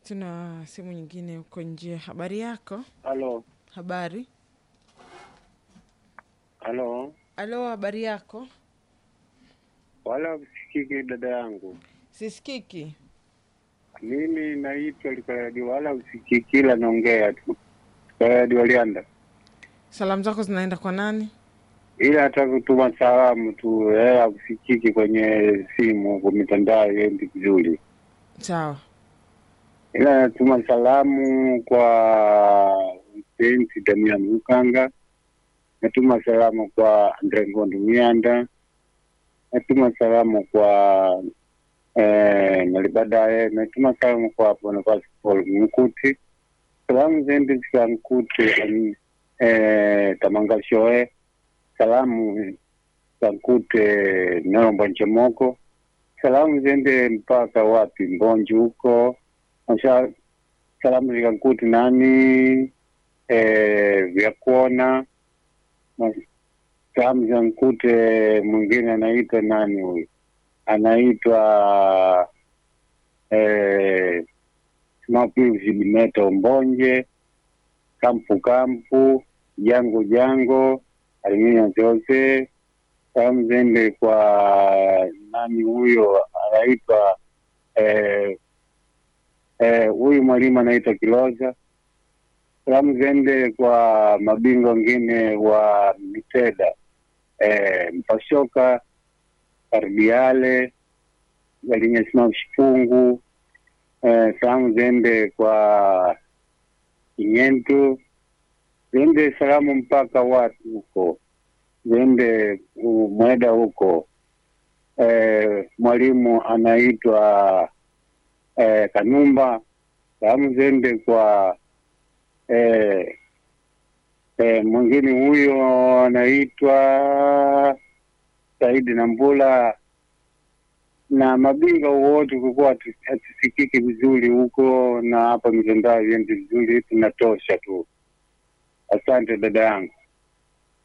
Tuna simu nyingine huko nje. Habari yako? Halo, Habari. halo, Alo, habari yako? wala usikiki dada yangu, Sisikiki. mimi naitwa Likaradi, wala usikiki, ila naongea tu Likaradi Walianda, Salamu zako zinaenda kwa nani? ila hata kutuma salamu tu eh, usikiki kwenye simu kwa mitandao yendi vizuri, Sawa. ila natuma salamu kwa Vincent Damian Mukanga, natuma salamu kwa Andre Ngondo Mianda, natuma salamu kwa eh, Nalibadaye, natuma salamu kwa Bonifasi Paul Mkuti, salamu zende zika Mkuti eh, Tamanga Shoe, salamu za Mkute Nombo Nchemoko, salamu zende mpaka wapi Mbonji huko Masha, salamu zika Mkuti nani eh, vya kuona Mas- salamu za Mkute mwingine anaitwa nani huyu anaitwa eh, Smapiusi Dimeto Mbonje, Kampu Kampu, Jango Jango, Alimina Jose, salamu zende kwa nani huyo anaitwa eh, eh, huyu mwalimu anaitwa Kiloza. Salamu zende kwa mabingwa wengine wa Miteda eh, Mpashoka, Kardiale, Galinyasimam Shipungu, eh, salamu zende kwa Kinyentu, zende salamu mpaka watu huko, zende uh, Mweda huko. Eh, mwalimu anaitwa eh, Kanumba, salamu zende kwa eh, eh, mwingine huyo anaitwa Saidi Nambula na mabinga wote kukuwa hatu- hatusikiki vizuri huko, na hapa mitandao yendi vizuri, tunatosha tu. Asante dada yangu.